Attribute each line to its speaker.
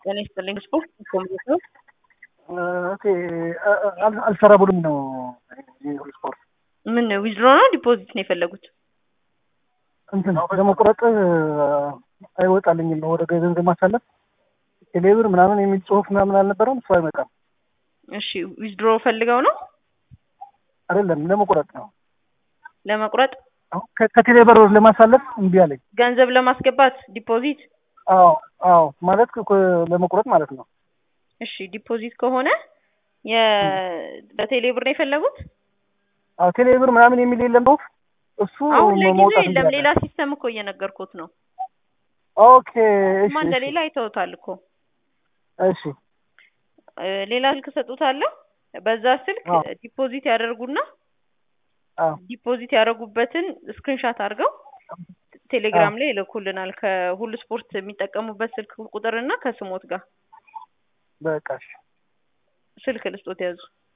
Speaker 1: ጤና ይስጥልኝ ስፖርት ኮሚቴ ነው።
Speaker 2: ኦኬ አል- አልሰራ ብሎኝ ነው ይሄ ስፖርት
Speaker 1: ምን ዊዝድሮ ነው ዲፖዚት ነው የፈለጉት?
Speaker 2: እንትን ለመቁረጥ አይወጣልኝም ወደ ገንዘብ ማሳለፍ ቴሌብር ምናምን የሚል ጽሁፍ ምናምን አልነበረም። እሱ አይመጣም።
Speaker 1: እሺ ዊዝድሮ ፈልገው ነው
Speaker 2: አይደለም ለመቁረጥ ነው።
Speaker 1: ለመቁረጥ
Speaker 2: አሁን ከ- ከቴሌብር ለማሳለፍ እምቢ አለኝ።
Speaker 1: ገንዘብ ለማስገባት ዲፖዚት።
Speaker 2: አዎ አዎ፣ ማለት እኮ ለመቁረጥ ማለት ነው።
Speaker 1: እሺ ዲፖዚት ከሆነ የ በቴሌ ብር ነው የፈለጉት?
Speaker 2: አዎ ቴሌብር ምናምን የሚል የለም ጽሁፍ እሱ
Speaker 1: አሁን ለጊዜው
Speaker 2: መውጣት እምቢ
Speaker 1: የለም።
Speaker 2: አለኝ።
Speaker 1: ሌላ ሲስተም እኮ እየነገርኩት ነው።
Speaker 2: ኦኬ እሺ
Speaker 1: ማ
Speaker 2: እሺ
Speaker 1: እንደሌላ አይተውታል እኮ
Speaker 2: እሺ
Speaker 1: እ፣ ሌላ ስልክ ሰጡታለሁ። በዛ ስልክ
Speaker 2: አዎ።
Speaker 1: ዲፖዚት ያደርጉና
Speaker 2: አዎ
Speaker 1: ዲፖዚት ያደረጉበትን ስክሪንሻት አድርገው ቴሌግራም ላይ ይልኩልናል። ከሁሉ ስፖርት የሚጠቀሙበት ስልክ ቁጥርና ከስሞት ጋር
Speaker 2: በቃ እሺ
Speaker 1: ስልክ ልስጦት ያዙ